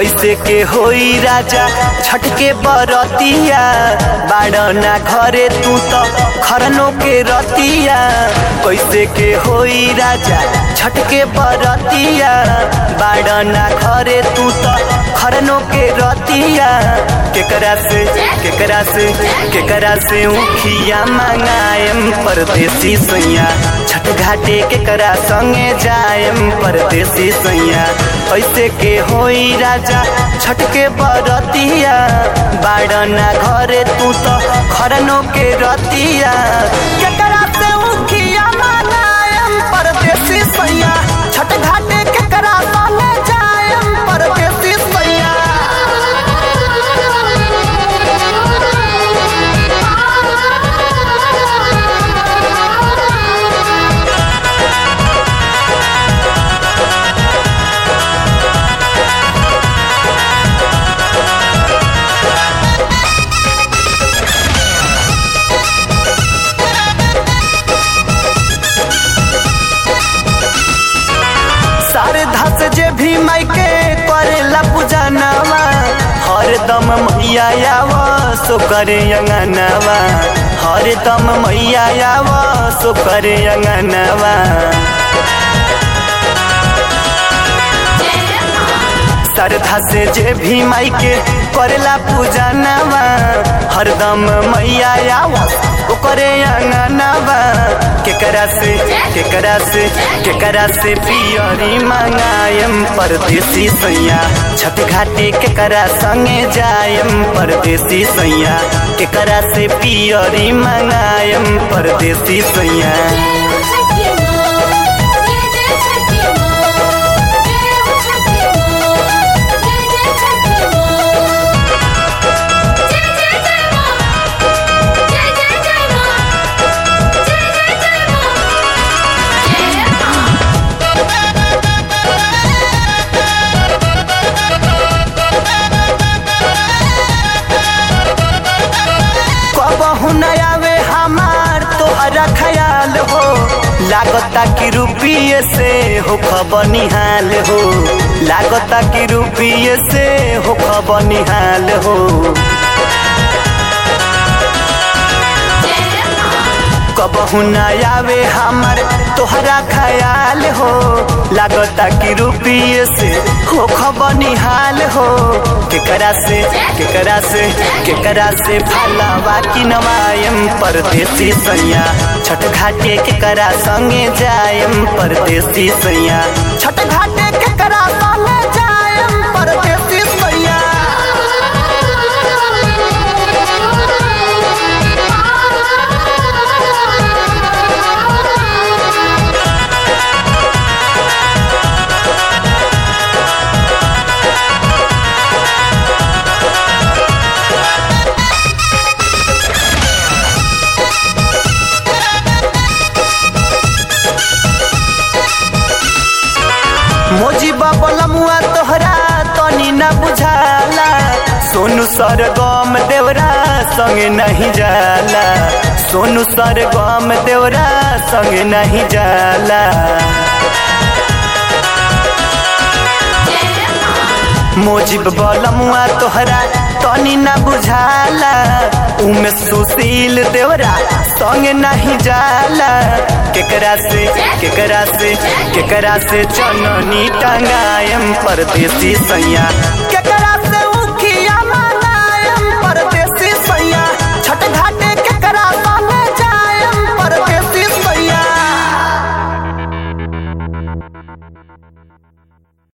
कैसे के होई राजा छठ के बरतिया बाड़ना घरे तू तो खरनो के रतिया कैसे के होई राजा छठ के बरतिया बाड़ना घरे तू तो खरनो के रतिया केकरा से केकरा से केकरा से उखिया मंगाएम परदेसी सैया छठ घाटे केकरा संगे जाएम परदेसी सैया कैसे के होई राजा छठ के बरतिया बाड़ना घरे तू तो खरनो के रतिया केकरा से उखिया मंगाएम परदेसी सैया छठ घाटे केकरा संगे जाएम परदेसी सैया सारे धस जे भी मायके करेला पूजा नवा हरदम मैया आव सो करे अंगनवा हरदम मैया आव सो करे अंगनवा श्रद्धा से जे भी मायके करेला पूजा नवा हरदम मैया आव ओकरे अंगनवा केकरा से केकरा से केकरा से पियरी मंगायम परदेसी सैया छठ घाटे केकरा संगे जायम परदेसी सैया केकरा से पियरी मंगायम परदेसी सैया कबहू न आवे हमार तोहरा ख्याल हो लागता कि रुपये से हो खबर निहाल हो लागता कि रुपये से हो खबर निहाल हो कबहू न आवे हमार तोहरा ख्याल हो लागता कि रुपये से हो खबर निहाल हो केकरा से केकरा से केकरा से फलावा की नवायम परदेसी सैया छठ घाटे केकरा संगे जायम परदेसी सैया छठ घाटे केकरा संगे जायम परदेसी सैया मोजी बबलमुआ तोहरा तनी न बुझाला सोनू सर गम देवरा संग नहीं जाला सोनू सर गम देवरा संग नहीं जाला मोजिब बलमुआ तोहरा तनी न बुझाला उमे सुशील देवरा संग नहीं जाला केकरा से केकरा से केकरा से चननी टंगायम परदेसी सैया केकरा